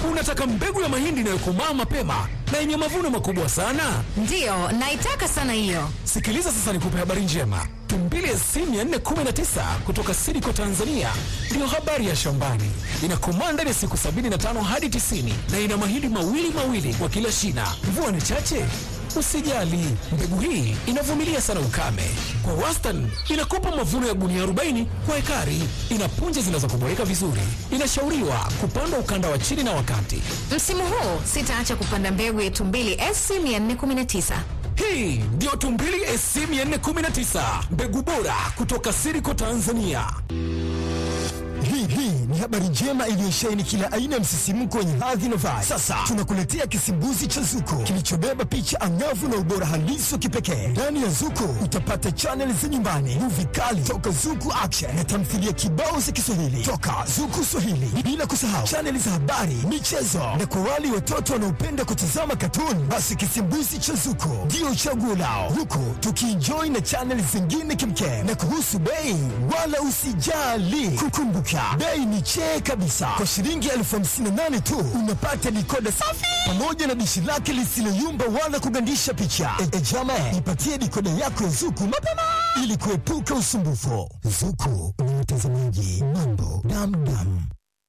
Unataka mbegu ya mahindi inayokomaa mapema na yenye mavuno makubwa sana? Ndiyo, naitaka sana hiyo. Sikiliza sasa nikupe habari njema. Tumbili SC 419 kutoka Sidiko Tanzania ndiyo habari ya shambani. Inakomaa ndani ya siku 75 hadi 90 na ina mahindi mawili mawili kwa kila shina. Mvua ni chache? Usijali, mbegu hii inavumilia sana ukame. Kwa wastani inakupa mavuno ya gunia 40 kwa ekari. Ina punje zinazokuboreka vizuri. Inashauriwa kupandwa ukanda wa chini na wakati. Msimu huu sitaacha kupanda mbegu ya Tumbili SC 419. Hii ndiyo Tumbili SC 419, mbegu bora kutoka Siriko Tanzania. Hii hii ni habari njema iliyosheheni kila aina ya msisimko wenye hadhi na vibe. Sasa tunakuletea kisimbuzi cha Zuko kilichobeba picha angavu na ubora halisi wa kipekee. Ndani ya Zuko utapata chaneli za nyumbani, muvi kali toka Zuku Action na tamthilia kibao za Kiswahili toka Zuku Swahili, bila kusahau chaneli za habari, michezo na kwa wale watoto wanaopenda kutazama katuni, basi kisimbuzi cha Zuko ndio chaguo lao, huku tukienjoy na chaneli zingine kimkem. Na kuhusu bei, wala usijali, kukumbuka bei ni chee kabisa. Kwa shilingi elfu hamsini na nane tu unapata dikoda safi pamoja na dishi lake lisiloyumba wala kugandisha picha. E, e jama, ipatie dikoda yako ya Zuku mapema ili kuepuka usumbufu. Zuku ni mtazamaji mambo damdam.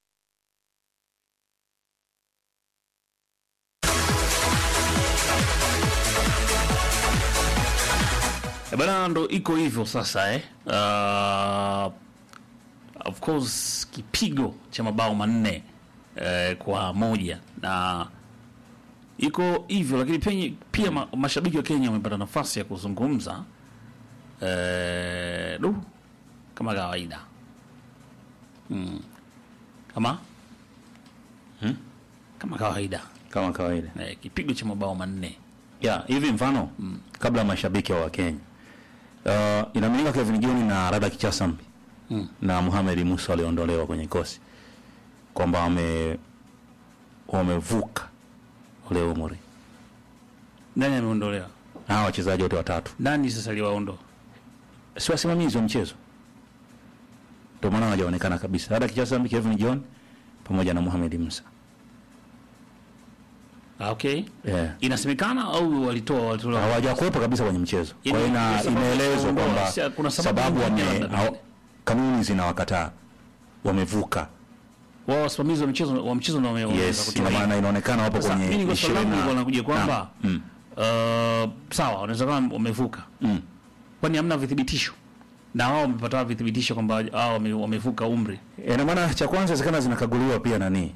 Eh, Bana, ndo iko hivyo sasa eh. Uh, of course kipigo cha mabao manne eh, kwa moja na iko hivyo, lakini penye, pia ma, mashabiki wa Kenya wamepata nafasi ya kuzungumza eh, du kama kawaida hmm. kama hmm? kama kawaida kama kawaida eh, kipigo cha mabao manne ya hivi mfano kabla ya mashabiki wa Kenya uh, inaaminika Kevin John na Rada Kichasambi Mm. na Mohamed Musa waliondolewa kwenye kosi kwamba wame wamevuka ule umri nani ameondolewa? hawa wachezaji wote watatu Nani sasa aliwaondoa? si wasimamizi wa mchezo, ndio maana hawajaonekana kabisa. Rada Kichasambi, Kevin John pamoja na Mohamed Musa Ah, okay. yeah. Inasemekana au walitoa walitoa hawajakuwepo kabisa kwenye mchezo. Kwa hiyo ina- Yaani, sababu imeelezwa kuondoa, kwamba si- kuna sababu sababu nyingine wame labda hao- pengine. kanuni zinawakataa wamevuka. wao wasimamizi wa mchezo wa mchezo ndio wame- wameweza Yes, kutoa ina hii. maana inaonekana wapo Sasa, mimi kwenye kwa swali langu ishirini nilikuwa na- nakuja kwamba Naam. Mm. uh, sawa wanaweza kama wamevuka Mm. kwani hamna vithibitisho na wao wamepata vithibitisho kwamba hao wame- wamevuka umri Ina maana cha kwanza zikana zinakaguliwa pia nani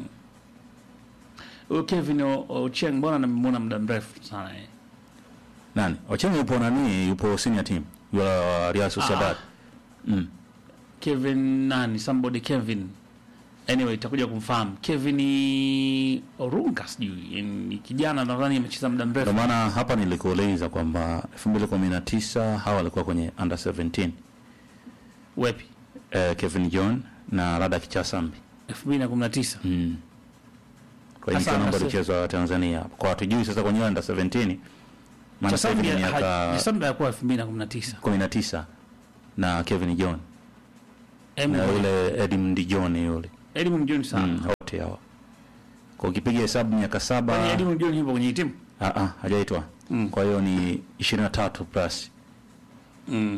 huyo Kevin O- Ochieng mbona namuona muda mrefu sana eh nani Ochenga yupo nani yupo senior team yule wa Real Sociedad mm. Kevin nani somebody Kevin anyway itakuja kumfahamu Kevin Orunga sijui ni kijana nadhani amecheza muda mrefu Ndio maana hapa nilikueleza kwamba 2019 hawa walikuwa kwenye under 17 wepi eh, Kevin John na Rada Kichasambi 2019 mm. kwa hiyo Sasa michuano ambayo under- ilichezwa Tanzania kwa hatujui sasa kwenye under 17 maana sasa hivi Chasambi ni miaka Chasambi alikuwa 2019 19 na Kevin John Em, na yule Edmund John yule Elimu mjoni sana mm, wote hawa kwa ukipiga hesabu miaka saba Kwani Elimu mjoni yupo kwenye hii timu ah, ah, hajaitwa Mm. kwa hiyo ni 23 plus mm.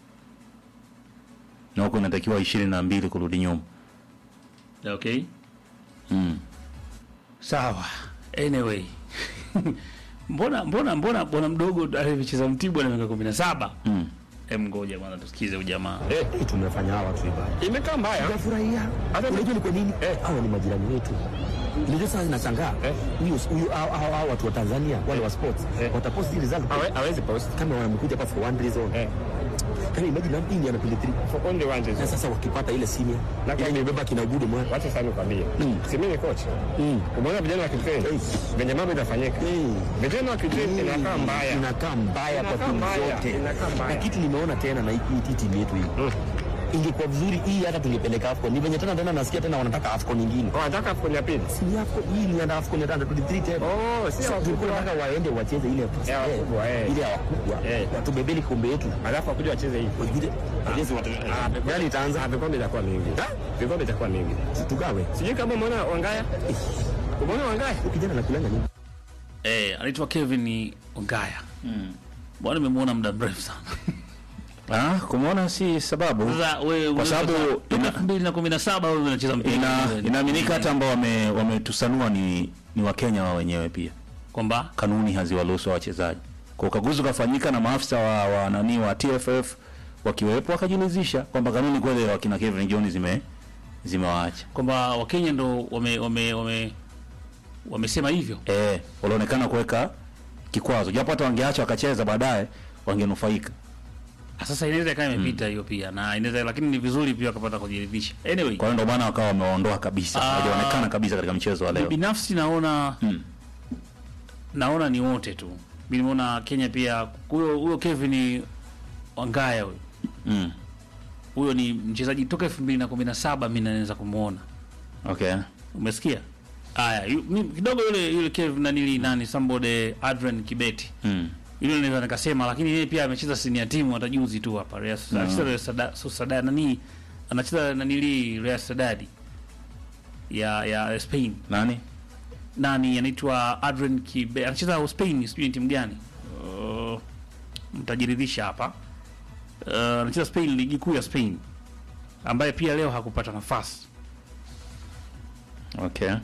na huko inatakiwa 22 kurudi nyuma okay mm. sawa anyway mbona mbona mbona bwana mdogo alivyocheza Mtibwa na miaka 17 Mm. em ngoja bwana tusikize ujamaa Eh, tumefanya hawa tu ibada. Imekaa mbaya. Tunafurahia. Hata Unajua ni kwa nini? Hawa ni majirani wetu. Unajua sasa ninashangaa. Huyu huyu hao hao hao watu wa Tanzania wale wa sports watapost hii result Hawe- hawezi post kama wamekuja hapa for one reason. Eh. Kama imagine hapo ni anapiga 3. for only one Na reason. sasa wakipata ile senior Na ile kwa- imebeba kina Gudu mwana. Wacha sana nikwambie. Si mimi ni coach. Mm. Umeona vijana wakitrain. Eh. Venye mambo inafanyika. Eh. Vijana wakitrain inakaa mbaya. Inakaa mbaya kwa Inakaa timu mbaya, zote. inakaa mbaya. Na kitu nimeona tena na hii hii timu yetu hii. ingekuwa vizuri hii hata tungepeleka AFCON. Ni venye tena tena nasikia tena wanataka AFCON nyingine. Wanataka AFCON ya pili. Si ni AFCON hii ni ya AFCON ya 23 tena. Oh, si Sasa tulikuwa wakubwa. tunataka waende wacheze ile Ya wakubwa, eh. ile ya wakubwa. Eh. Watubebeli kombe yetu. Alafu wakuja wacheze hii. Wengine wacheze watu. Ah, vikombe- Gani itaanza? Ah, vikombe itakuwa mingi. Vikombe itakuwa mingi. Tugawe. Sijui kama umeona Wangaya. Umeona Wangaya? Huyu kijana anakulanga nini? Eh, anaitwa Kevin Ongaya. Bwana nimemwona muda mrefu sana. Ah, kumwona si sababu. Sasa wewe Kwa sababu ina- 2017 wewe unacheza mpira. Ina, inaaminika hata ambao wame wametusanua ni ni Wakenya wao wenyewe pia. kwamba Kanuni haziwaruhusu wachezaji. Kwa ukaguzi ukafanyika na maafisa wa, wa nani wa TFF wakiwepo wakajilizisha kwamba kanuni kweli wakina Kevin John zime zimewaacha. kwamba Wakenya ndo wame wame wame wamesema hivyo. Eh, walionekana kuweka kikwazo. Japo hata wangeacha wakacheza baadaye wangenufaika. Ah, Sasa inaweza ikawa imepita hiyo pia na inaweza, lakini ni vizuri pia wakapata kujiridhisha. Anyway, Kwa hiyo ndio maana wakawa wamewaondoa kabisa. Ah. Hawajaonekana kabisa katika mchezo wa leo. binafsi naona Mm. naona ni wote tu. Mimi nimeona Kenya pia huyo huyo Kevin Wangaya huyo Mm. huyo ni mchezaji toka 2017 mimi naweza kumuona. Okay. Umesikia? Haya, yu- mi- kidogo yule yule Kevin nanili nani somebody Adrian Kibeti. Mm. Yule naweza nikasema lakini yeye pia amecheza senior timu hata juzi tu hapa Real Sociedad. Anacheza Real Sociedad- Sociedad nani? Anacheza nanili Real Sociedad ya ya Spain. Nani? Nani anaitwa Adrian Kibeti. Anacheza Spain, sijui ni timu gani. Uh, mtajiridhisha hapa. Uh, anacheza Spain, ligi kuu ya Spain. Ambaye pia leo hakupata nafasi. Okay.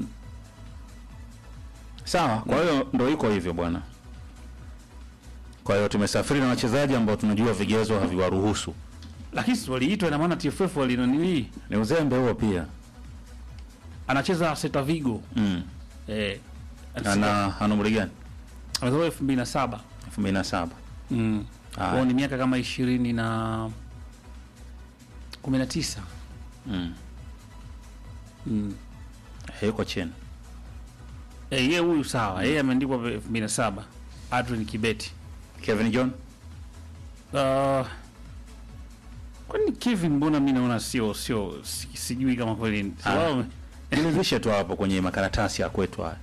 Sawa, kwa hiyo ndo iko hivyo bwana. Kwa hiyo tumesafiri na wachezaji ambao tunajua vigezo haviwaruhusu. Lakini si waliitwa ina maana TFF walinanili Ni uzembe huo pia. anacheza Celta Vigo. Mm. Eh, Ana ana umri gani? amezaliwa elfu mbili na saba 2007. mm. Haya. Kwao ni miaka kama ishirini na kumi na tisa Mm. mm. Yuko chini. Eh, yeye huyu sawa, yeye ameandikwa elfu mbili na saba Adrian Kibeti. Kevin John? Uh, kwani Kevin, mbona mi naona sio sio si- sijui kama kweli si Ah. wao- Nilivishe tu hapo kwenye makaratasi ya kwetu haya.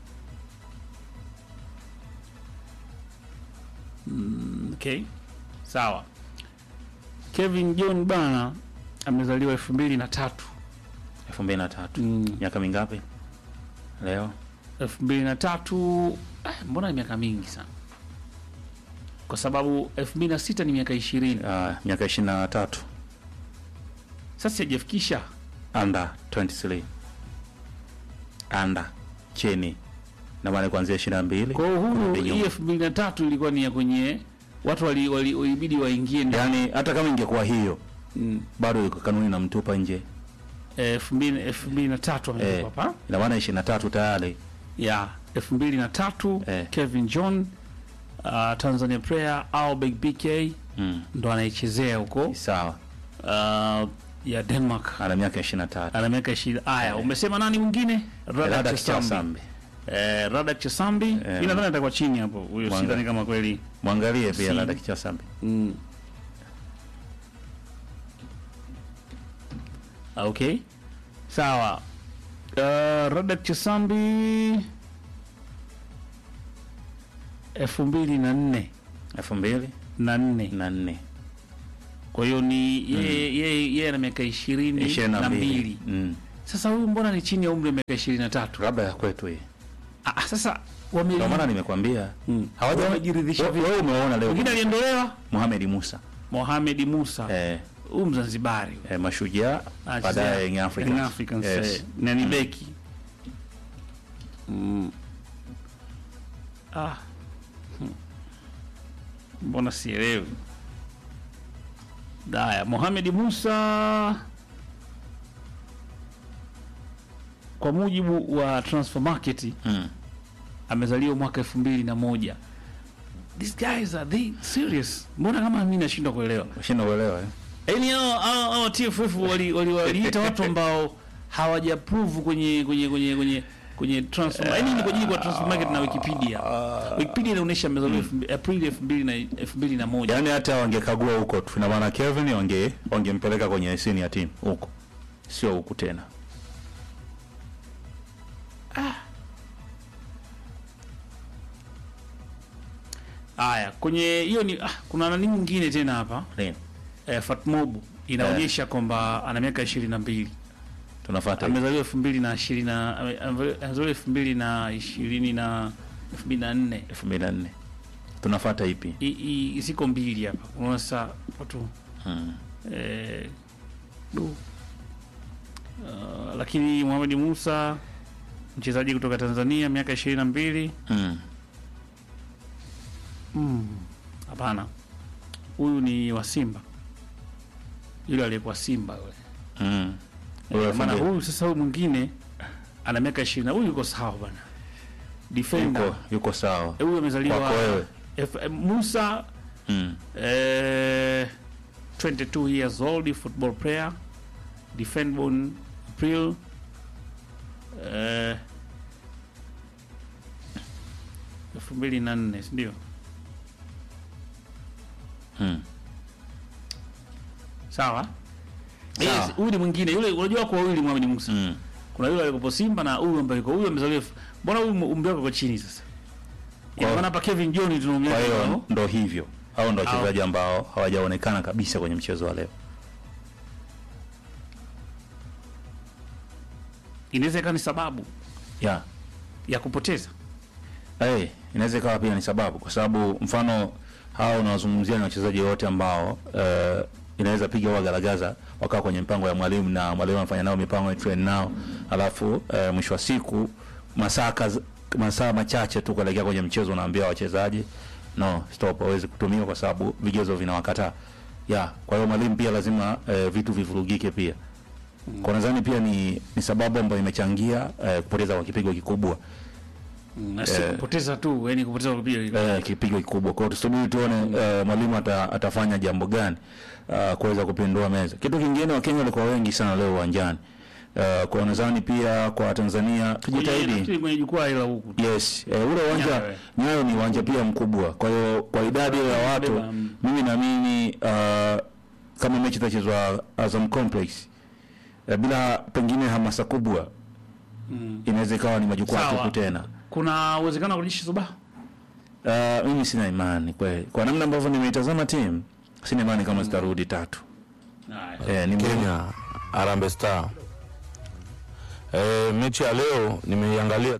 Okay, sawa. Kevin John bana amezaliwa elfu mbili na tatu 2003. Mm. Miaka mingapi? Leo? elfu mbili na tatu eh, mbona ni miaka mingi sana kwa sababu elfu mbili na sita ni miaka ishirini Ah, miaka 23. sasa sijafikisha Under 23. Under chini. Na maana kuanzia 22. kwa hiyo huyu kurudi hii nyuma. elfu mbili na tatu ilikuwa ni ya kwenye watu wali- wali- walibidi waingie ndani. Yaani hata kama ingekuwa hiyo Mm. bado iko kanuni namtupa nje. elfu mbili elfu mbili na tatu Eh, ametoka hapa ina maana 23 tayari. ya elfu mbili na tatu Eh. Kevin John uh, Tanzania Prayer au Big BK Mm. ndo anaichezea huko Sawa. uh, ya Denmark Ana miaka 23. ana miaka ishirini. Aya, umesema nani mwingine? Rada Radak Chasambi. Kichasambi. Eh, Radak Chasambi Eh, mimi nadhani atakuwa chini hapo. Huyo Mwanga. sidhani kama kweli. Mwangalie pia Si. Rada Kichasambi. Mm. Ah, Okay. Sawa. Uh, Radak Chasambi elfu mbili na nne 2004. na nne kwa hiyo ni yeye yeye yeye ana miaka ishirini na mbili Mm. sasa huyu mbona ni chini ya umri wa miaka ishirini na tatu Labda ya kwetu hii. Ah, sasa wame Ndio maana nimekwambia. Mm. Hawaja Wamejiridhisha vipi? Wewe umeona leo. mwingine aliondolewa Mohamed Musa. Mohamed Musa Eh, huyu Mzanzibari eh, mashujaa baadaye Young Africans. Young Africans Yes. eh, na ni beki mm. ah. Hmm. mbona sielewi daya Mohamed Musa kwa mujibu wa transfer market Mm. amezaliwa mwaka elfu mbili na moja these guys are they serious mbona kama mi nashindwa kuelewa Ushinda uelewa eh? yaani hao hao hao TFF wali wali- waliita watu ambao hawajaprove kwenye kwenye kwenye kwenye kwenye transfer yaani ni kwa ajili kwa transfer market na Wikipedia. Wikipedia inaonyesha amezaliwa elfu mbi- Aprili 2000 na 2001. Yaani hata wangekagua huko tu, ina maana Kevin wange wangempeleka kwenye sini ya timu huko, sio huku tena. Haya, kwenye hiyo ni ah, kuna nani nyingine tena hapa Nini? eh, Fatmob inaonyesha kwamba ana miaka 22. Tunafuata hivi. Amezaliwa 2020 na ame- ame- amezaliwa 2020 na 2004. 2004. Tunafuata ipi? I- i- ziko mbili hapa. Unaona sasa watu Hmm. eh, du. Uh, lakini Mohamed Musa mchezaji kutoka Tanzania miaka 22. Hmm. Hapana, huyu ni wa Simba, yule aliyekuwa Simba yule. Hmm. Ule Eh, elfu maana mbili. huyu sasa, huyu mwingine ana miaka 20 na huyu yuko sawa bwana, defender Yuko yuko sawa. Eh, huyu amezaliwa Kwako wewe. F- eh, Musa Hmm. eh, 22 years old football player defend born April eh, elfu mbili na nne si ndio? Hmm. Sawa. Sawa. Yes, huyu ni mwingine yule, unajua kwa wawili Mohamed Musa Hmm. kuna yule alikopo Simba na huyu ambaye yuko huyu amezaliwa. Mbona huyu umri wake uko chini sasa? Ina Kwa- maana hapa Kevin John tunaongea Kwa hiyo nao. ndo hivyo, hao ndo wachezaji ambao hawajaonekana kabisa kwenye mchezo wa leo. inaweza ikawa ni sababu Yeah. ya kupoteza. Hey, inaweza ikawa pia ni sababu, kwa sababu mfano hao unawazungumzia ni wachezaji wote ambao uh, inaweza piga huwa garagaza wakawa kwenye mpango ya mwalimu na mwalimu anafanya nao mipango ya train nao, alafu uh, mwisho wa siku masaa kaz- masaa machache tu kuelekea kwenye mchezo unaambia wachezaji no stop, hawezi kutumia kwa sababu vigezo vinawakataa. Yeah, kwa hiyo mwalimu pia lazima uh, vitu vivurugike pia kwa nadhani pia ni, ni sababu ambayo imechangia uh, kupoteza kwa kipigo kikubwa Na si kupoteza tu, yani kupoteza kwa kupiga. eh, kipigo kikubwa. Kwa hiyo tusubiri tuone eh, mwalimu ata, atafanya jambo gani uh, kuweza kupindua meza. Kitu kingine, Wakenya walikuwa wengi sana leo uwanjani uh, kwa nadhani pia kwa Tanzania tujitahidi Nafikiri kwenye jukwaa ila huku. Yes, eh, ule uwanja Nyayo. Nyayo ni uwanja pia mkubwa. Kwa hiyo kwa idadi ya watu Beba, mm. mimi naamini uh, kama mechi itachezwa Azam Complex uh, bila pengine hamasa kubwa inaweza ikawa ni majukwaa Sawa. tupu tena. Kuna uwezekano wa kurejesha Subaha? Uh, mimi sina imani kweli, kwa namna ambavyo nimeitazama timu, sina imani kama zitarudi tatu. Haya. Eh, ni muhimu. Kenya Harambee Star. E, mechi ya leo nimeiangalia.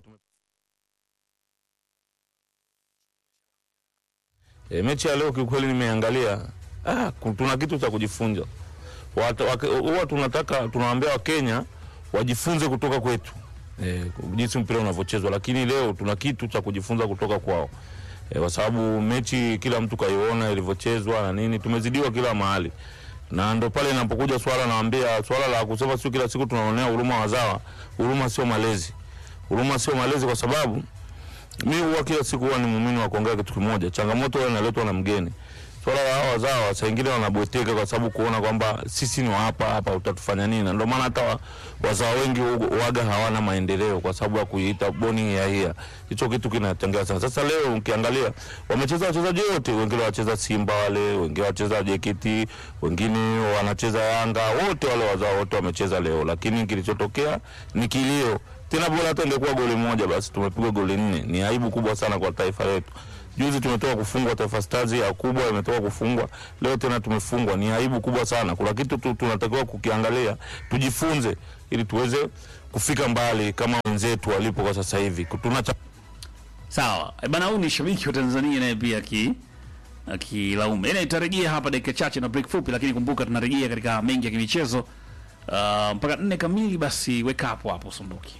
E, mechi ya leo kiukweli nimeiangalia. Ah, ku- tuna kitu cha kujifunza. Watu- wake- Huwa tunataka tunawaambia Wakenya wajifunze kutoka kwetu e, jinsi mpira unavyochezwa, lakini leo tuna kitu cha kujifunza kutoka kwao e, kwa sababu mechi kila mtu kaiona ilivyochezwa na nini, tumezidiwa kila mahali na ndo pale inapokuja swala naambia swala la kusema sio kila siku tunaonea huruma wazawa. Huruma sio malezi, huruma sio malezi, kwa sababu mi huwa kila siku huwa ni muumini wa kuongea kitu kimoja. Changamoto huwa inaletwa na mgeni. Swala la hawa wazawa saa ingine wanabweteka kwa sababu kuona kwamba sisi ni wa hapa hapa, utatufanya nini? Na ndio maana hata wa- wazawa wengi hu- waga hawana maendeleo kwa sababu ya kuiita boni ya hia. Hicho kitu kinachangia sana. Sasa leo ukiangalia wamecheza wachezaji wote, wengine wacheza Simba wale, wengine wacheza JKT, wengine wanacheza Yanga, wote wale wazawa wote wamecheza leo, lakini kilichotokea ni kilio tena bora hata ingekuwa goli moja basi, tumepigwa goli nne. Ni aibu kubwa sana kwa taifa letu. Juzi tumetoka kufungwa, Taifa Stars ya kubwa imetoka kufungwa, leo tena tumefungwa. Ni aibu kubwa sana. Kuna kitu tu, tunatakiwa kukiangalia, tujifunze ili tuweze kufika mbali kama wenzetu walipo kwa sasa hivi. Tuna cha Sawa. E bana, huyu ni shabiki wa Tanzania naye pia aki akilaumu. Ina itarejea hapa dakika chache na break fupi, lakini kumbuka tunarejea katika mengi ya kimichezo uh, mpaka nne kamili. Basi weka hapo hapo, usiondoke.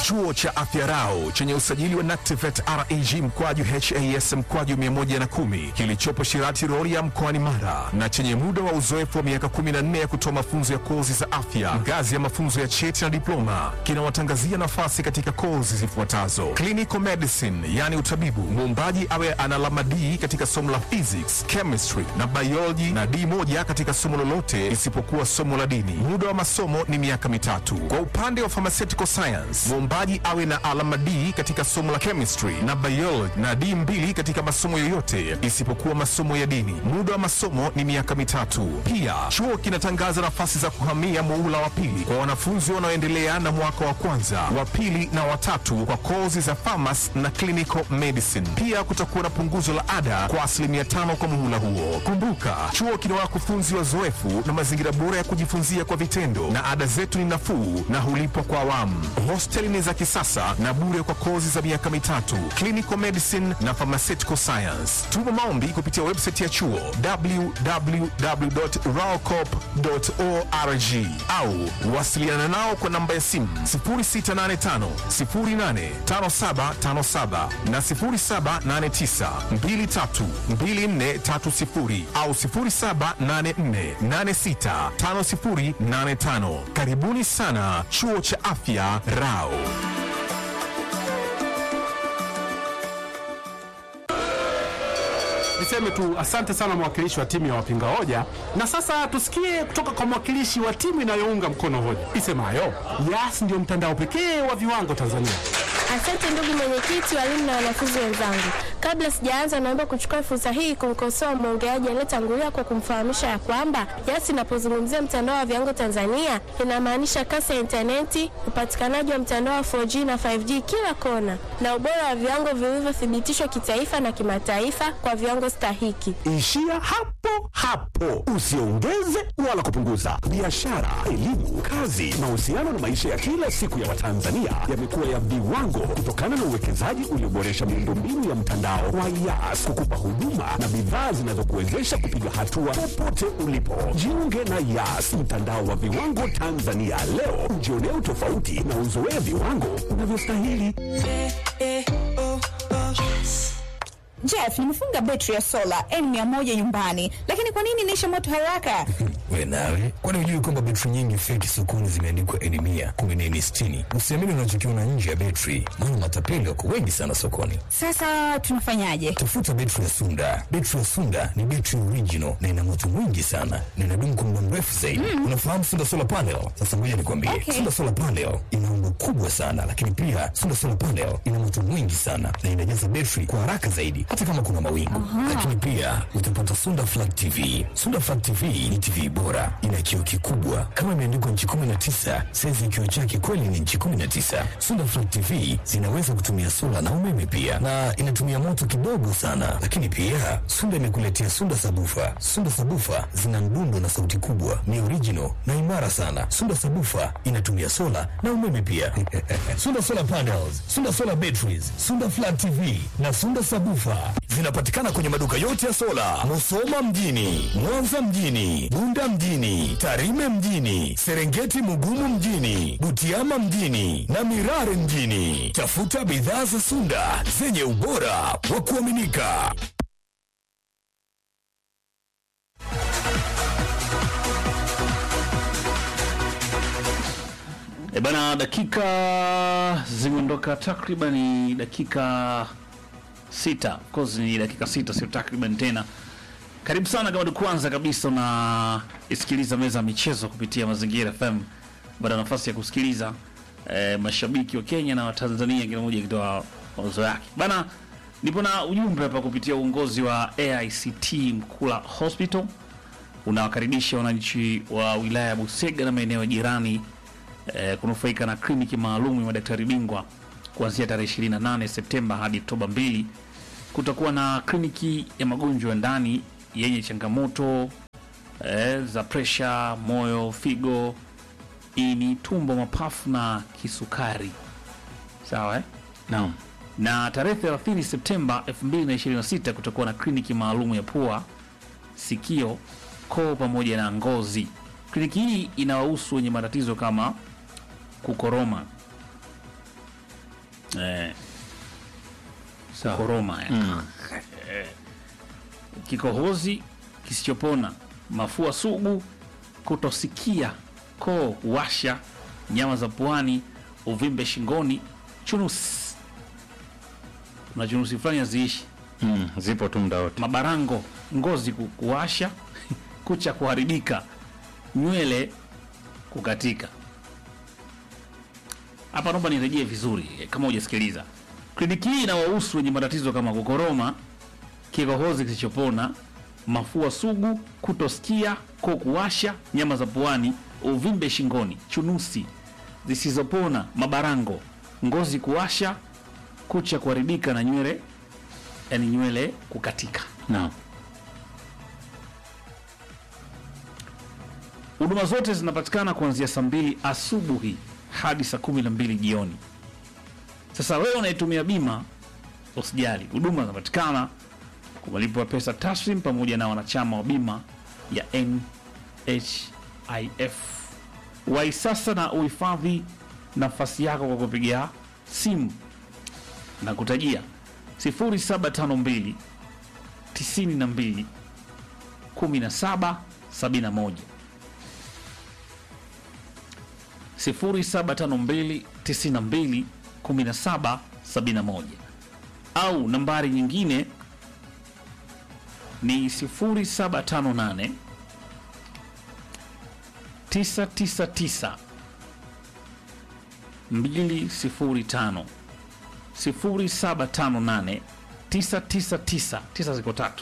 Chuo cha Afya Rau chenye usajili wa NACTIVATE reg mkwaju has mkwaju 110 kilichopo Shirati Rorya mkoani Mara na chenye muda wa uzoefu wa miaka 14 ya kutoa mafunzo ya kozi za afya ngazi ya mafunzo ya cheti na diploma kinawatangazia nafasi katika kozi zifuatazo: clinical medicine, yani utabibu, muombaji awe ana alama D katika somo la physics, chemistry na biology na D moja katika somo lolote isipokuwa somo la dini. Muda wa masomo ni miaka mitatu. Kwa upande wa pharmaceutical science, muombaji awe na alama D katika somo la chemistry na biology na D mbili katika masomo yoyote isipokuwa masomo ya dini. Muda wa masomo ni miaka mitatu. Pia chuo kinatangaza nafasi za kuhamia muhula wa pili kwa wanafunzi wanaoendelea na mwaka wa kwanza, wa pili na watatu kwa kozi za pharmacy na clinical medicine. Pia kutakuwa na punguzo la ada kwa asilimia tano kwa muhula huo. Kumbuka, chuo kina wakufunzi wazoefu na mazingira bora ya kujifunzia kwa vitendo, na ada zetu ni nafuu na hulipwa kwa awamu. Hosteli ni za kisasa na bure kwa kozi za miaka mitatu, clinical medicine na pharmaceutical science. Tuma maombi kupitia website ya chuo www.raocop.org au wasiliana nao kwa namba ya simu 0685 085757 na 0789 232430 au 0784865085. Karibuni sana chuo cha afya Rao. Niseme tu asante sana mwakilishi wa timu ya wapinga hoja, na sasa tusikie kutoka kwa mwakilishi wa timu inayounga mkono hoja isemayo Yas ndio mtandao pekee wa viwango Tanzania. Asante ndugu mwenyekiti, walimu na wanafunzi wenzangu. Kabla sijaanza, naomba kuchukua fursa hii kumkosoa mwongeaji aliyetangulia kwa kumfahamisha ya kwamba Yas inapozungumzia mtandao wa viwango Tanzania inamaanisha kasi ya intaneti, upatikanaji wa mtandao wa 4G na 5G kila kona, na ubora wa viwango vilivyothibitishwa kitaifa na kimataifa kwa viwango stahiki. Ishia hapo hapo, usiongeze wala kupunguza. Biashara, elimu, kazi, mahusiano na maisha ya kila siku ya Watanzania yamekuwa ya viwango kutokana na uwekezaji ulioboresha miundombinu ya mtandao wa Yas kukupa huduma na bidhaa zinazokuwezesha kupiga hatua popote ulipo. Jiunge na Yas, mtandao wa viwango Tanzania leo, ujionee utofauti na uzoee viwango unavyostahili. Jeff, nimefunga betri ya sola N100 nyumbani, lakini kwa nini inaisha moto haraka? We nawe, kwani hujui kwamba betri nyingi feki sokoni zimeandikwa N mia kumi na N sitini? Usiamini unachokiona nje ya betri, maana matapeli wako wengi sana sokoni. Sasa tunafanyaje? Tafuta betri ya Sunda. Betri ya Sunda ni betri original na ina moto mwingi sana na inadumu kwa muda mrefu zaidi. Mm. Unafahamu Sunda solar panel? Sasa ngoja nikwambie, Okay. Sunda solar panel ina umbo kubwa sana, lakini pia Sunda solar panel ina moto mwingi sana na inajaza betri kwa haraka zaidi, hata kama kuna mawingu. Aha. Lakini pia utapata Sunda Flat TV. Sunda Flat TV ni TV bora, ina kioo kikubwa kama imeandikwa nchi 19, saizi ya kioo chake kweli ni nchi 19. Sunda Flat TV zinaweza kutumia sola na umeme pia, na inatumia moto kidogo sana. Lakini pia Sunda imekuletea Sunda Sabufa. Sunda Sabufa zina mdundo na sauti kubwa, ni original na imara sana. Sunda Sabufa inatumia sola na umeme pia. Sunda Solar Panels, Sunda Solar Batteries, Sunda Flat TV na Sunda Sabufa zinapatikana kwenye maduka yote ya sola, Musoma mjini, Mwanza mjini, Bunda mjini, Tarime mjini, Serengeti Mugumu mjini, Butiama mjini na Mirare mjini. Tafuta bidhaa za Sunda zenye ubora wa kuaminika. E bana, dakika zimeondoka takriban dakika sita. Of course ni dakika sita, sio takriban tena. Karibu sana kama ni kwanza kabisa na isikiliza meza ya michezo kupitia Mazingira FM. Baada ya nafasi ya kusikiliza eh, mashabiki wa Kenya na wa Tanzania kila mmoja akitoa mawazo yake. Bana, nipo na ujumbe hapa kupitia uongozi wa AICT Mkula Hospital unawakaribisha wananchi wa wilaya ya Busega na maeneo jirani eh, kunufaika na kliniki maalum ya madaktari bingwa kuanzia tarehe 28 Septemba hadi Oktoba 2. Kutakuwa na kliniki ya magonjwa ya ndani yenye changamoto eh, za presha, moyo, figo, ini, tumbo, mapafu na kisukari. Sawa eh? Naam. Na tarehe 30 Septemba 2026 kutakuwa na kliniki maalum ya pua, sikio, koo pamoja na ngozi. Kliniki hii inawahusu wenye matatizo kama kukoroma, eh, koroma ya. Eh, kikohozi kisichopona, mafua sugu, kutosikia, koo washa, nyama za puani, uvimbe shingoni, chunusi. Kuna chunusi fulani haziishi Mm, zipo tu muda wote. mabarango, ngozi ku- kuwasha, kucha kuharibika, nywele kukatika. Hapa naomba nirejee vizuri eh, kama hujasikiliza. Kliniki hii inawahusu wenye matatizo kama kukoroma, kikohozi kisichopona, mafua sugu, kutosikia, koo kuwasha, nyama za puani, uvimbe shingoni, chunusi zisizopona, mabarango, ngozi kuwasha, kucha kuharibika na nywele yani nywele kukatika. Naam. Huduma zote zinapatikana kuanzia saa mbili asubuhi hadi saa kumi na mbili jioni. Sasa wewe unayetumia bima usijali, huduma zinapatikana kwa malipo ya pesa taslim pamoja na wanachama wa bima ya NHIF. Wai sasa na uhifadhi nafasi yako kwa kupigia simu na kutajia 0752 92 17 71 0752 92 17 71 au nambari nyingine ni 0758 999 205 0758 999 9 ziko tatu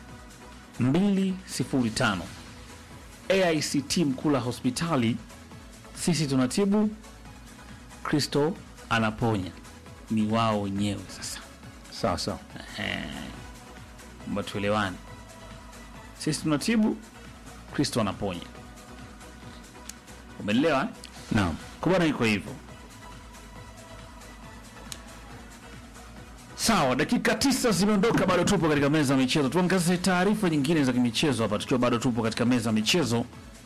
205 AICT Mkula hospitali sisi tunatibu, Kristo anaponya. Ni wao wenyewe sasa. Sawa sawa. Mba tuelewane, sisi tunatibu, Kristo anaponya. Umeelewa? eh? Naam. Kwa bwana iko hivyo. Sawa, dakika tisa zimeondoka, bado tupo katika meza ya michezo. Tuangazie taarifa nyingine za kimichezo hapa, tukiwa bado tupo katika meza ya michezo.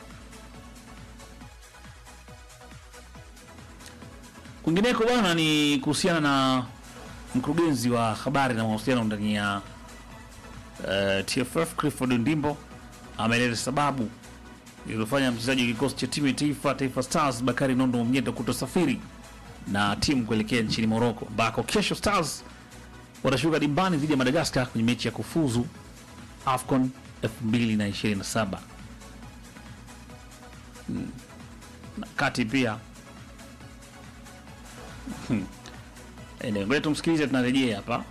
Kwingineko bwana, ni kuhusiana na mkurugenzi wa habari na mawasiliano ndani ya uh, TFF Clifford Ndimbo ameeleza sababu iliyofanya mchezaji wa kikosi cha timu ya taifa Taifa Stars Bakari Nondo Mnyeto kutosafiri na timu kuelekea nchini Morocco ambako kesho Stars watashuka dimbani dhidi ya Madagascar kwenye mechi ya kufuzu AFCON 2027 Hmm. na kati pia Hmm. Anyway, ngoja tumsikilize, tunarejea hapa.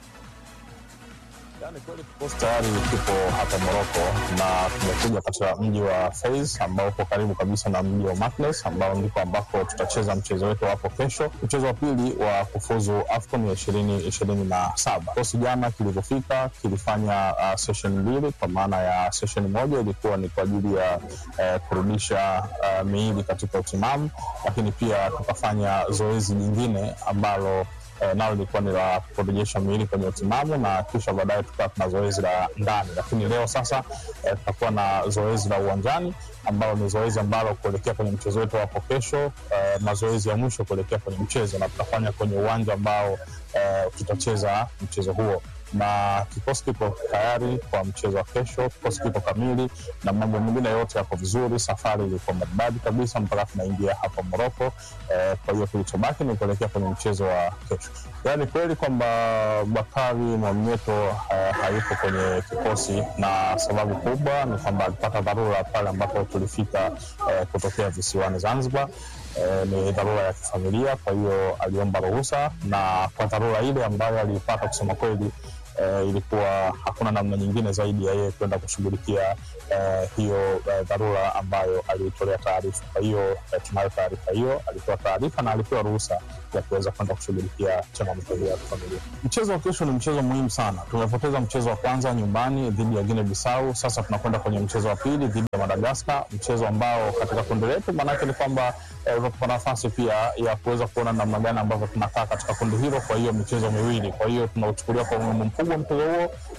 Kikosi tayari kipo hapa Moroko na tumekuja katika mji wa Fez ambao uko karibu kabisa na mji wa Maknes ambao ndiko ambako tutacheza mchezo wetu hapo kesho, mchezo wa pili wa kufuzu AFCON ya ishirini ishirini na saba. Kikosi jana kilivyofika kilifanya uh, session mbili, kwa maana ya session moja ilikuwa ni kwa ajili ya uh, kurudisha uh, miili katika utimamu, lakini pia tukafanya zoezi jingine ambalo eh, nalo lilikuwa ni la kurejesha miili kwenye utimamu na kisha baadaye tukawa tuna zoezi la ndani, lakini leo sasa eh, tutakuwa na zoezi la uwanjani ambalo ni zoezi ambalo kuelekea kwenye mchezo wetu hapo kesho, eh, mazoezi ya mwisho kuelekea kwenye mchezo, na tutafanya kwenye uwanja ambao eh, tutacheza mchezo huo na kikosi kipo tayari kwa mchezo wa kesho. Kikosi kipo kamili na mambo mengine yote yako vizuri. Safari ilikuwa maridadi kabisa mpaka tunaingia hapa Moroko. Eh, kwa hiyo kilichobaki ni kuelekea kwenye mchezo wa kesho. Yaani kweli kwamba Bakari Mwamnyeto eh, hayupo kwenye kikosi, na sababu kubwa ni kwamba alipata dharura pale ambapo tulifika eh, kutokea visiwani Zanzibar. Eh, ni dharura ya kifamilia, kwa hiyo aliomba ruhusa, na kwa dharura ile ambayo aliipata, kusema kweli eh, ilikuwa hakuna namna nyingine zaidi ya yeye kwenda kushughulikia eh, hiyo eh, dharura ambayo aliitolea taarifa. Kwa hiyo eh, tunayo taarifa hiyo, alitoa taarifa na alipewa ruhusa ya kuweza kwenda kushughulikia changamoto hiyo ya kifamilia. Mchezo wa kesho ni mchezo muhimu sana. Tumepoteza mchezo wa kwanza nyumbani dhidi ya Guinea Bissau, sasa tunakwenda kwenye mchezo wa pili dhidi ya Madagaskar, mchezo ambao katika kundi letu maanake ni kwamba eh, utatupa nafasi pia ya kuweza kuona namna gani ambavyo tunakaa katika kundi hilo. Kwa hiyo michezo miwili, kwa hiyo tunauchukulia kwa umuhimu mkubwa mchezo huo,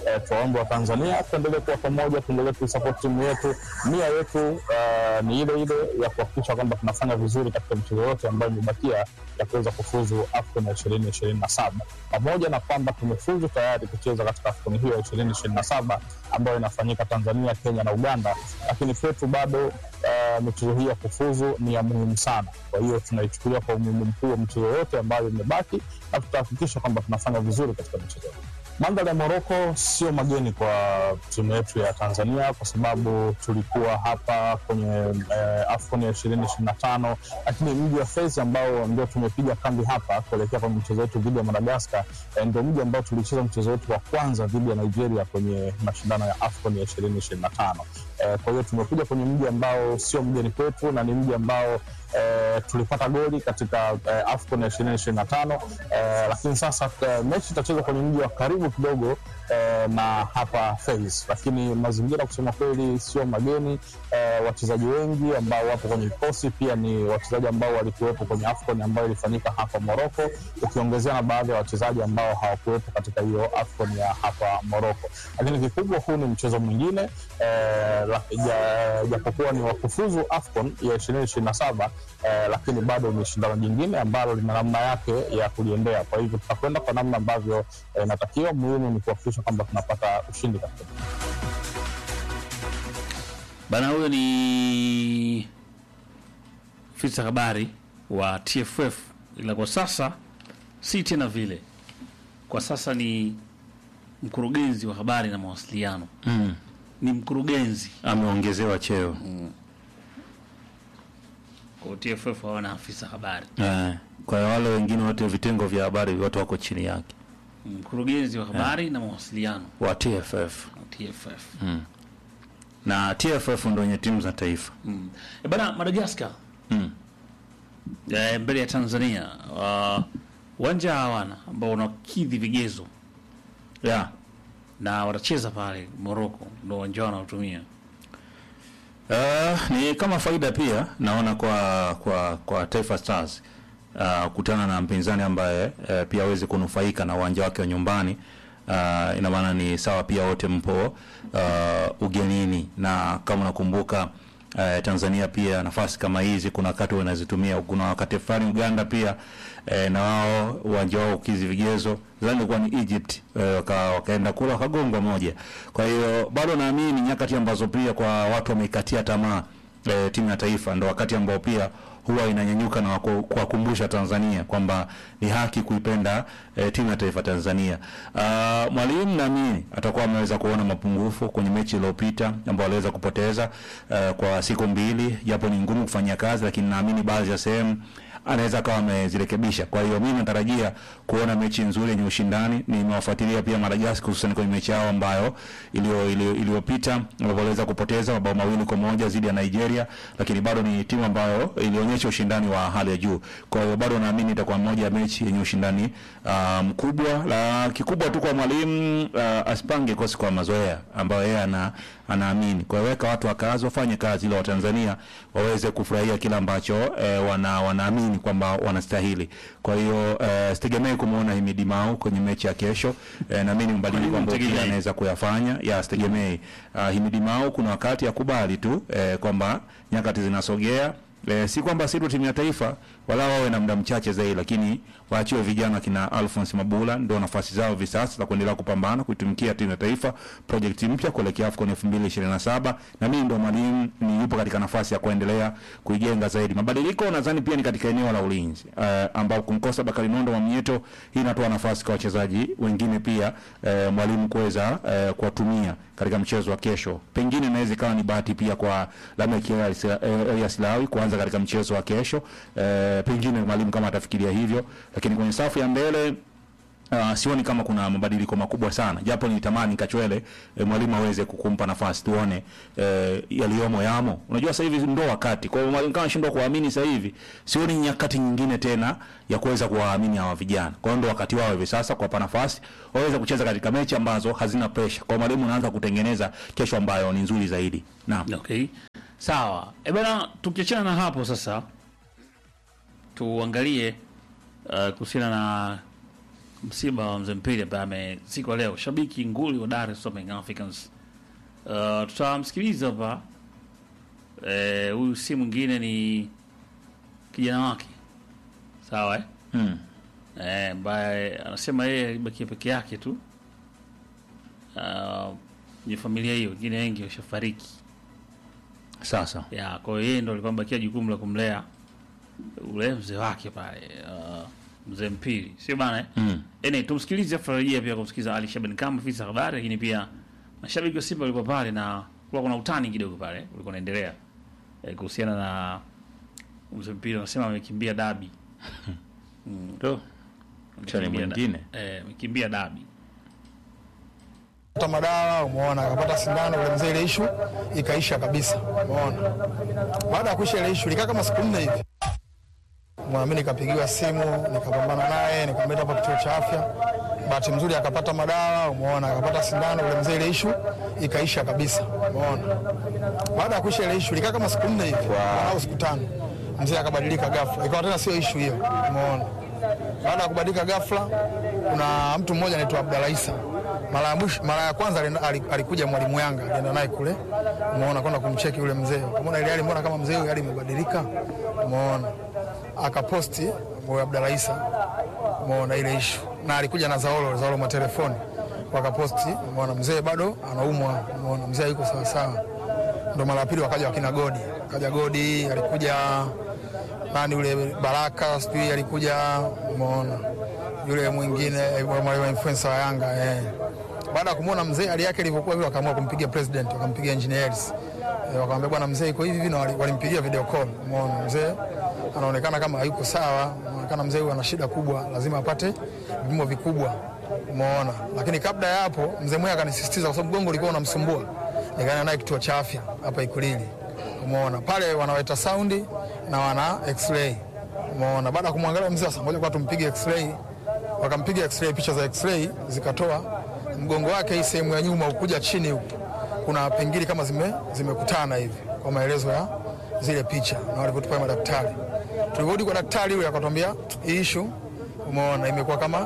eh, tuwaombe wa Tanzania tuendelee kuwa pamoja, tuendelee kuisupport timu yetu. Nia yetu uh, ni ile ile ya kuhakikisha kwamba tunafanya vizuri katika michezo yote ambayo imebakia ya kuweza kufuzu AFCON ya ishirini ishirini na saba pamoja na kwamba tumefuzu tayari kucheza katika AFCON hiyo ya ishirini ishirini na saba ambayo inafanyika Tanzania, Kenya na Uganda, lakini kwetu bado uh, michezo hii ya kufuzu ni ya muhimu sana. Kwa hiyo tunaichukulia kwa umuhimu mkuu wa michezo yote ambayo imebaki na tutahakikisha kwamba tunafanya vizuri katika michezo hii. Mandhari ya Moroko sio mageni kwa timu yetu ya Tanzania kwa sababu tulikuwa hapa kwenye eh, AFCON ya ishirini ishirini na tano, lakini mji wa Fez ambao ndio tumepiga kambi hapa kuelekea kwenye mchezo wetu dhidi ya Madagaskar eh, ndio mji ambao tulicheza mchezo wetu wa kwanza dhidi ya Nigeria kwenye mashindano ya AFCON ya ishirini ishirini na tano. Eh, kwa hiyo tumekuja kwenye mji ambao sio mgeni kwetu na ni mji ambao eh, tulipata goli katika eh, AFCON ya ishirini ishirini na tano eh, lakini sasa eh, mechi itachezwa kwenye mji wa karibu kidogo eh, na hapa Fez, lakini mazingira kusema kweli sio mageni. Eh, wachezaji wengi ambao wapo kwenye vikosi pia ni wachezaji ambao walikuwepo kwenye AFCON ambayo ilifanyika hapa Morocco, ukiongezea na baadhi ya wachezaji ambao hawakuwepo katika hiyo AFCON ya hapa Morocco. Lakini kikubwa, huu ni mchezo mwingine eh, la- ja- japokuwa ni wakufuzu AFCON ya ishirini ishirini na saba eh, lakini bado ni shindano jingine ambalo lina namna yake ya kuliendea. Kwa hivyo tutakwenda kwa namna ambavyo eh, inatakiwa. Muhimu ni kuhakikisha kwamba tunapata ushindi katika Bana, huyo ni afisa habari wa TFF, ila kwa sasa si tena vile. Kwa sasa ni mkurugenzi wa habari na mawasiliano Mm. ni mkurugenzi Ameongezewa cheo kwa TFF, hawana afisa habari. eh. Kwa hiyo wale wengine wote vitengo vya habari wote wako chini yake Mkurugenzi wa habari na mawasiliano wa TFF TFF. mm. na TFF ndo wenye timu za taifa Mm. E bana, Madagascar mm. eh, mbele ya Tanzania uh, uwanja hawana ambao unakidhi vigezo yeah. na watacheza pale Morocco, ndo uwanja wao wanaotumia. Uh, ni kama faida pia naona kwa kwa kwa Taifa Stars uh, kutana na mpinzani ambaye uh, pia aweze kunufaika na uwanja wake wa nyumbani. Uh, ina maana ni sawa pia wote mpo uh, ugenini, na kama unakumbuka uh, Tanzania pia nafasi kama hizi kuna wakati wanazitumia, kuna wakati fulani Uganda pia eh, na wao uwanja wao ukizi vigezo zani kuwa ni Egypt eh, waka, wakaenda kula wakagongwa moja. Kwa hiyo bado naamini ni nyakati ambazo pia kwa watu wameikatia tamaa eh, timu ya taifa, ndo wakati ambao pia huwa inanyanyuka na wako- kuwakumbusha Tanzania kwamba ni haki kuipenda eh, timu ya taifa Tanzania. Uh, mwalimu naamini atakuwa ameweza kuona mapungufu kwenye mechi iliyopita ambao aliweza kupoteza uh, kwa siku mbili, japo ni ngumu kufanyia kazi, lakini naamini baadhi ya sehemu anaweza akawa amezirekebisha. Kwa hiyo mimi natarajia kuona mechi nzuri yenye ushindani. Nimewafuatilia pia Madagascar hususan kwenye mechi yao ambayo iliyo- iliyo- iliyopita ambapo waliweza kupoteza mabao mawili kwa moja dhidi ya Nigeria, lakini bado ni timu ambayo ilionyesha ushindani wa hali ya juu. Kwa hiyo bado naamini itakuwa moja ya mechi yenye ushindani ah, mkubwa. La kikubwa tu kwa mwalimu ah, asipange kosi kwa mazoea ambayo yeye ana anaamini. Kwa hiyo weka watu wa kazi wafanye kazi ili Watanzania waweze kufurahia kile ambacho eh, wana wanaamini kwamba wanastahili. Kwa hiyo eh, sitegemei kumuona Himidi Mau kwenye mechi ya kesho. Eh, naamini mabadiliko ambayo pia mtegemei? anaweza kuyafanya. Ya sitegemei. Uh, Himidi Mau kuna wakati akubali tu eh, kwamba nyakati zinasogea E, si kwamba si tu timu ya taifa wala wawe na muda mchache zaidi, lakini waachiwe vijana kina Alphonse Mabula ndio nafasi zao hivi sasa za kuendelea kupambana kuitumikia timu ya taifa, project mpya kuelekea AFCON 2027 na mimi ndo mwalimu ni yupo katika nafasi ya kuendelea kuijenga zaidi. Mabadiliko nadhani pia ni katika eneo la ulinzi uh, ambao kumkosa Bakari Nondo wa Mnyeto, hii inatoa nafasi kwa wachezaji wengine pia uh, mwalimu kuweza uh, kuwatumia katika mchezo wa kesho. Pengine inaweza ikawa ni bahati pia kwa Lameck Elias eh, Elias Lawi kuanza katika mchezo wa kesho. Eh, pengine mwalimu kama atafikiria hivyo, lakini kwenye safu ya mbele Uh, sioni kama kuna mabadiliko makubwa sana, japo nitamani Kachwele eh, mwalimu aweze kukumpa nafasi tuone eh, yaliyomo yamo. Unajua sasa hivi ndo wakati, kwa hiyo mwalimu kama shindwa kuamini sasa hivi, sioni nyakati nyingine tena ya kuweza kuwaamini hawa vijana. Kwa hiyo ndo wakati wao hivi sasa kuwapa nafasi waweze kucheza katika mechi ambazo hazina pressure. Kwa hiyo mwalimu anaanza kutengeneza kesho ambayo ni nzuri zaidi. Naam. Okay. Sawa. E bana, tukiachana na hapo sasa tuangalie uh, kuhusiana na msiba wa mzee Mpili ambaye amezikwa leo, shabiki nguli wa Dar es Salaam Young Africans. Uh, tutamsikiliza hapa eh, huyu si mwingine ni kijana wake sawa eh? Mm. Eh, ambaye anasema yeye alibakia peke yake tu uh, kwenye familia hiyo, wengine wengi washafariki. Sasa ya kwa hiyo yeye ndo alikuwa amebakia jukumu la kumlea ule mzee wake pale uh, mzee Mpili, sio bana eh? Mm. Ene, tumsikilize farajia pia kumsikiliza Ali Shaban kama afisa habari, lakini pia mashabiki wa Simba walikuwa pale na kulikuwa kuna utani kidogo pale ulikuwa unaendelea eh, kuhusiana na mzee Mpili, anasema amekimbia dabi mm. Ndo. Mchani Amekimbia da- mwingine. eh, amekimbia dabi Pata madawa umeona, akapata sindano ule mzee, ile ishu ikaisha kabisa, umeona. Baada ya kuisha ile ishu ilikaa kama siku nne hivi, Umeona, mimi nikapigiwa simu, nikapambana naye, nikamleta hapa kituo cha afya. Bahati mzuri akapata madawa, umeona, akapata sindano ule mzee, ile ishu ikaisha kabisa, umeona. Baada ya kuisha ile ishu ilikaa kama siku nne hivi au siku tano, mzee akabadilika ghafla, ikawa tena sio ishu hiyo, umeona. Baada ya kubadilika ghafla, kuna mtu mmoja anaitwa Abdalla Isa mara ya mwisho, mara ya kwanza alienda- ali- alikuja mwalimu Yanga, alienda naye kule, umeona, kwenda kumcheki yule mzee, umeona ile hali, mbona kama mzee huyu hali imebadilika, umeona, akaposti huyo Abdalla Isa, umeona ile ishu, na alikuja na Zaolo Zaolo matelefoni, wakaposti, umeona, mzee bado anaumwa, umeona, mzee yuko sawa sawa. Ndo mara ya pili wakaja wakina Godi, kaja Godi, alikuja nani yule Baraka, sijui alikuja, umeona yule mwingine eh, wa influencer wa Yanga eh. Baada ya kumwona mzee hali yake ilivyokuwa vile, wakaamua kumpigia president, wakampigia engineer Hersi eh, wakamwambia bwana, mzee iko hivi hivi, na wali- walimpigia video call. Umeona mzee anaonekana kama hayuko sawa, anaonekana mzee huyu ana shida kubwa, lazima apate vipimo vikubwa. Umeona, lakini kabla ya hapo mzee mwenyewe akanisisitiza, kwa sababu mgongo ulikuwa unamsumbua, nikaenda naye kituo cha afya hapa Ikulili. Umeona pale wanaweta saundi na wana x-ray. Umeona, baada ya kumwangalia mzee, sasa ngoja kwa tumpige x-ray wakampiga x-ray, picha za x-ray zikatoa mgongo wake, hii sehemu ya nyuma ukuja chini huku kuna pingili kama zime zimekutana hivi, kwa maelezo ya zile picha na walivyotupa madaktari. Tulivyorudi kwa daktari yule akatwambia hii issue, umeona imekuwa kama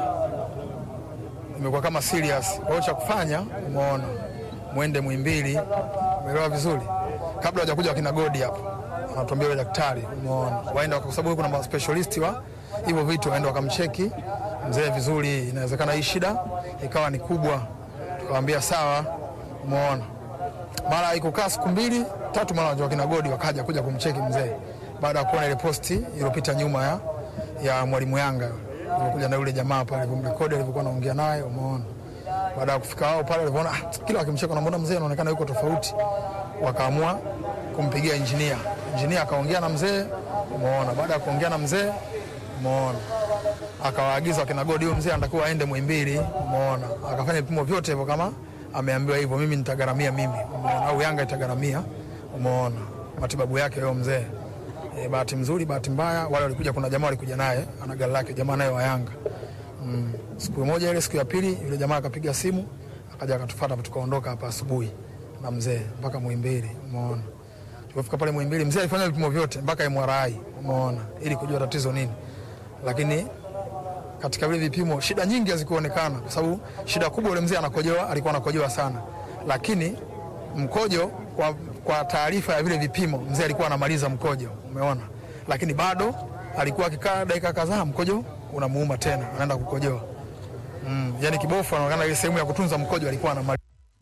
imekuwa kama serious. Kwa hiyo cha kufanya, umeona mwende Muhimbili, umeelewa vizuri, kabla hajakuja wakina Godi hapo, anatuambia yule daktari, umeona waenda, kwa sababu kuna specialist wa hivyo vitu, waenda wakamcheki mzee vizuri, inawezekana hii shida ikawa ni kubwa. Tukamwambia sawa, umeona. Mara ikukaa siku mbili tatu, mara wakina Godi wakaja kuja kumcheki mzee, baada ya kuona ile posti iliyopita nyuma ya, ya mwalimu Yanga kuja na yule jamaa pale kumrekodi alivyokuwa anaongea naye, umeona. Baada ya kufika wao pale, walivyoona ah, kila wakimcheka, namuona mzee anaonekana yuko tofauti, wakaamua kumpigia injinia. Injinia akaongea na mzee, umeona. Baada ya kuongea na mzee, umeona akawaagiza wakina Godi, huyo mzee anatakiwa aende Muhimbili, umeona, akafanya vipimo vyote hivyo kama ameambiwa hivyo, mimi nitagharamia mimi, umeona, au Yanga itagharamia, umeona, matibabu yake huyo mzee. E, bahati mzuri, bahati mbaya, wale walikuja, kuna jamaa walikuja naye ana gari lake, jamaa naye wa Yanga mm. Siku moja ile, siku ya pili, yule jamaa akapiga simu akaja akatufuata, tukaondoka hapa asubuhi na mzee mpaka Muhimbili, umeona. Tulipofika pale Muhimbili, mzee alifanya vipimo vyote mpaka MRI, umeona, ili kujua tatizo nini, lakini katika vile vipimo shida nyingi hazikuonekana, kwa sababu shida kubwa yule mzee anakojoa, alikuwa anakojoa sana, lakini mkojo kwa, kwa taarifa ya vile vipimo mzee alikuwa anamaliza mkojo, umeona, lakini bado alikuwa akikaa dakika kadhaa mkojo unamuuma tena, anaenda kukojoa mm, yani kibofu anaonekana ile sehemu ya kutunza mkojo alikuwa anamaliza.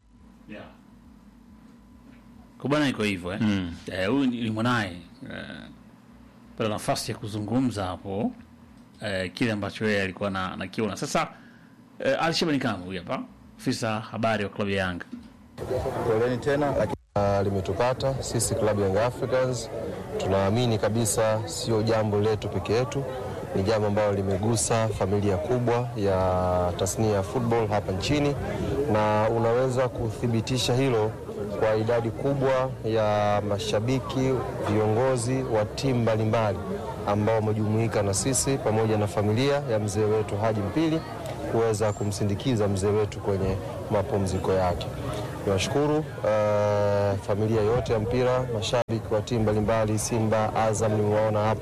Kwa bwana iko hivyo eh. Mm. Eh, huyu ni ni mwanaye eh, pata nafasi ya kuzungumza hapo eh, kile ambacho yeye alikuwa na nakiona. Sasa eh, Ali Shabani Kamwe huyu hapa afisa habari wa klabu ya Yanga. Poleni tena lakini uh, limetupata sisi klabu Young Africans. Tunaamini kabisa sio jambo letu peke yetu, ni jambo ambalo limegusa familia kubwa ya tasnia ya football hapa nchini, na unaweza kuthibitisha hilo kwa idadi kubwa ya mashabiki, viongozi wa timu mbalimbali ambao wamejumuika na sisi pamoja na familia ya mzee wetu Haji Mpili kuweza kumsindikiza mzee wetu kwenye mapumziko yake. Niwashukuru uh, familia yote ya mpira, mashabiki wa timu mbalimbali, Simba, Azam nimewaona hapa,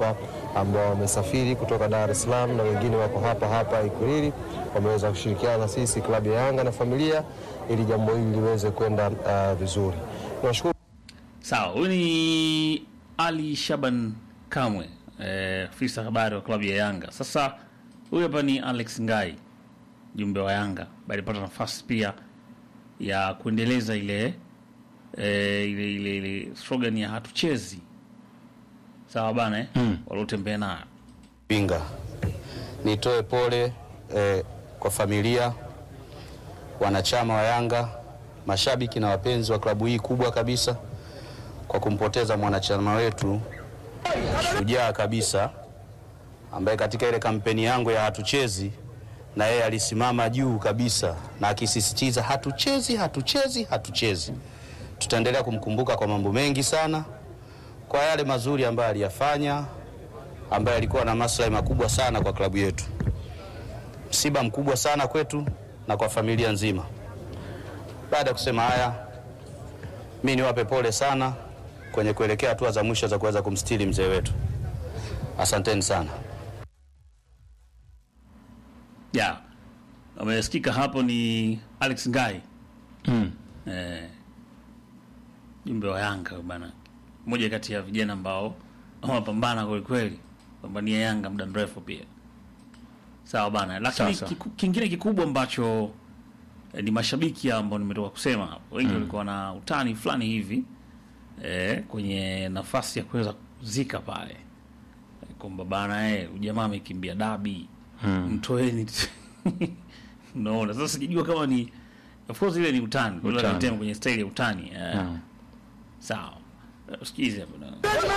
ambao wamesafiri kutoka Dar es Salaam na wengine wako hapa hapa Ikulili, wameweza kushirikiana na sisi klabu ya Yanga na familia ili jambo hili liweze kwenda uh, vizuri. Tunashukuru Sawa, huyu ni Ali Shaban Kamwe, eh, afisa habari wa klabu ya Yanga. Sasa huyu hapa ni Alex Ngai, jumbe wa Yanga, ambaye alipata nafasi pia ya kuendeleza ile eh, ile, ile, ile slogan ya hatuchezi. Sawa bana eh? Mm. waliotembea nayo Pinga. Nitoe pole eh, kwa familia, wanachama wa Yanga, mashabiki na wapenzi wa klabu hii kubwa kabisa kwa kumpoteza mwanachama wetu shujaa kabisa, ambaye katika ile kampeni yangu ya hatuchezi na yeye alisimama juu kabisa na akisisitiza hatuchezi, hatuchezi, hatuchezi. Tutaendelea kumkumbuka kwa mambo mengi sana, kwa yale mazuri ambayo aliyafanya, ambaye alikuwa na maslahi makubwa sana kwa klabu yetu. Msiba mkubwa sana kwetu na kwa familia nzima. Baada ya kusema haya, mi niwape pole sana kwenye kuelekea hatua za mwisho za kuweza kumstiri mzee wetu. Asanteni sana. ya amesikika hapo ni Alex Ngai Mm. eh, jumbe wa Yanga bana, mmoja kati ya vijana ambao wanapambana kwelikweli, pambania Yanga muda mrefu pia. Sawa bana, lakini Sasa. kiku, kingine kikubwa ambacho eh, ni mashabiki ambao nimetoka kusema hapo, wengi Mm. walikuwa na utani fulani hivi eh, kwenye nafasi ya kuweza kuzika pale eh, kwamba bana eh, ujamaa amekimbia dabi Mm. mtoeni unaona sasa sijajua kama ni of course ile ni utani Ule Utani. anaitema kwenye style ya utani eh. Mm. sawa Eh, usikize hapo na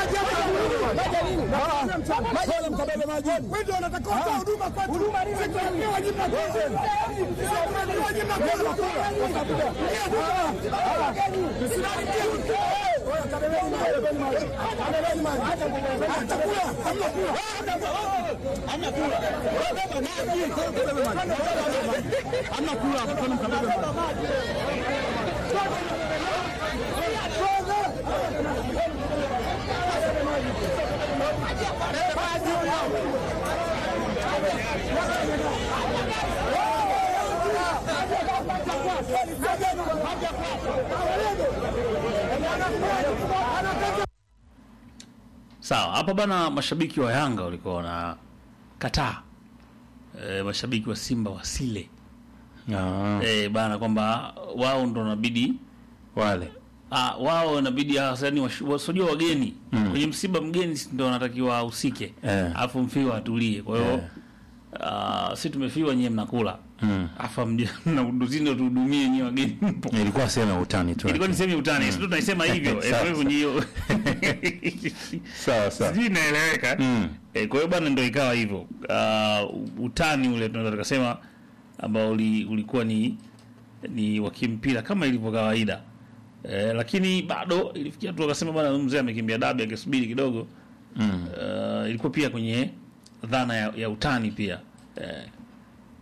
sawa hapa bana mashabiki wa Yanga walikuwa wana kataa e, mashabiki wa Simba wasile Ah. e, bana kwamba wao ndo wanabidi wale ah, wao inabidi yani wasojua wageni Mm. kwenye msiba mgeni si ndo wanatakiwa ahusike Eh. alafu mfiwa atulie kwa hiyo Eh. ah, si tumefiwa nyie mnakula Mm. afa mnauduzindo tuhudumie nyie wageni mpo ilikuwa sehemu ya utani tu ilikuwa ni sehemu ya utani mm. tunaisema hivyo Eh, Sawa, kwa hivyo hiyo sawa sawa sijui inaeleweka Mm. Eh, kwa hiyo bwana ndo ikawa hivyo uh, utani ule tunaweza tukasema ambao uli, ulikuwa ni ni wa kimpira kama ilivyo kawaida eh, lakini bado ilifikia tu akasema bwana mzee amekimbia dabi akisubiri kidogo Mm. uh, ilikuwa pia kwenye dhana ya, ya utani pia eh,